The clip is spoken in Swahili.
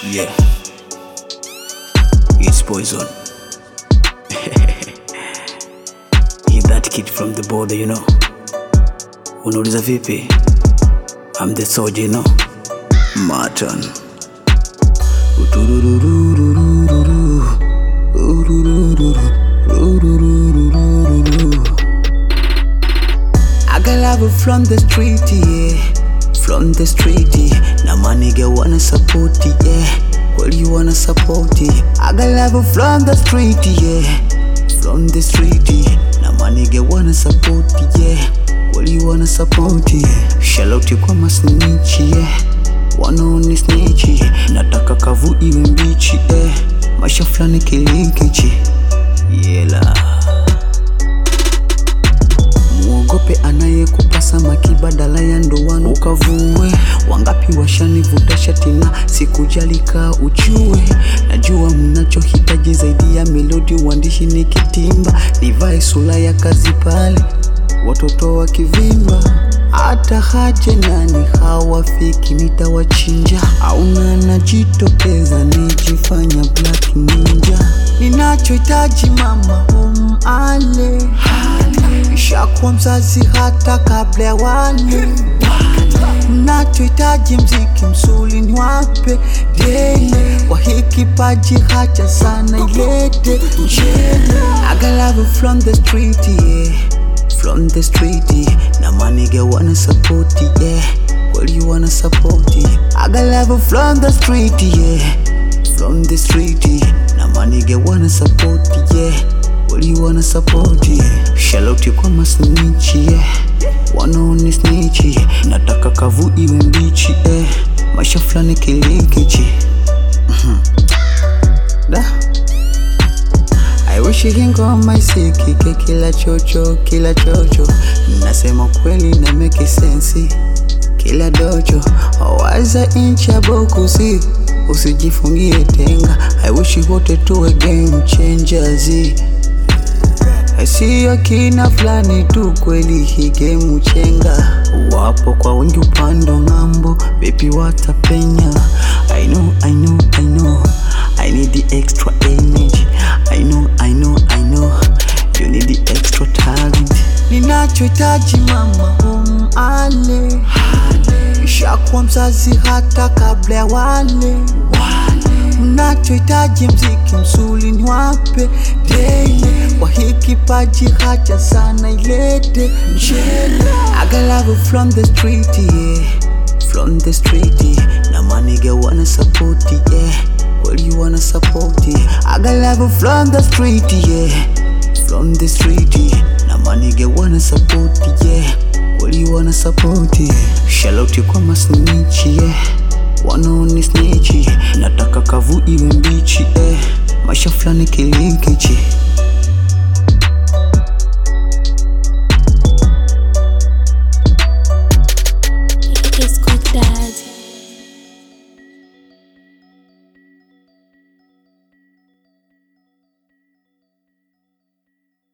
Yeah. It's poison. He's that kid from the border, you know. Unauliza vipi? I'm the soldier, you know. Martin. Utururururururu. Ururururu. Ururururururu. I got love from the street, yeah. From the street, yeah. Now my nigga wanna support it, yeah. Well, you wanna support it. I got love from the street, yeah. From the street, yeah. Now my nigga wanna support it, yeah. Well, you wanna support it. Shout out kwa masnitch, yeah. Wanaoni snitch, yeah. Nataka kavu iwe mbichi, eh. Maisha fulani kilikichi. Yela. Muogope anayekupa samaki badala ya ndoano ukavue. Wangapi washanivuta shati na sikujali kaa uchue. Najua mnachohitaji zaidi ya melodi, uandishi ni kitimba. Nivae sura ya kazi pale, watoto wakivimba hata haje nani hawafiki, nitawachinja. Auna najitokeza nijifanya black ninja. Ninachohitaji mama umale Nishakuwa mzazi hata kabla ya wale Mnachohitaji mziki msuli ni wape dele Kwa hii kipaji hacha sana ilete mchele I got love from the street yeah From the street yeah Na maniga wanna support it yeah Well you wanna support it I got love from the street yeah From the street yeah Na maniga wanna support it yeah Well you wanna support it Shout out kwa masnitch yeah Wanaoni snitch yeah Nataka kavu iwe mbichi eh Maisha fulani kilikichi Mhm. Da I wish hii ngoma isikike kila chocho kila chocho, nasema kweli na make sense kila docho waza incha bokusi, usijifungie tenga. I wish wote tuwe game changers, siyo kina fulani tu, kweli hii game chenga. Wapo kwa wengi upando ng'ambo, baby watapenya. I know, I know, I know, I need the extra energy. I know, I know, I know, you need the extra talent. Ninachohitaji mama umale, nishakuwa mzazi hata kabla ya wale Mnachohitaji mziki msuli ni wape dele Kwa hii kipaji hacha sana ilete mchele I got love from the street yeah From the street yeah Na maniga wanna support it yeah Well you wanna support it I got love from the street yeah From the street yeah Na maniga wanna support it yeah Well you wanna support it Shout out kwa masnitch yeah Wanaoni snitch yeah. Nataka kavu iwe mbichi eh. Maisha fulani kilikichi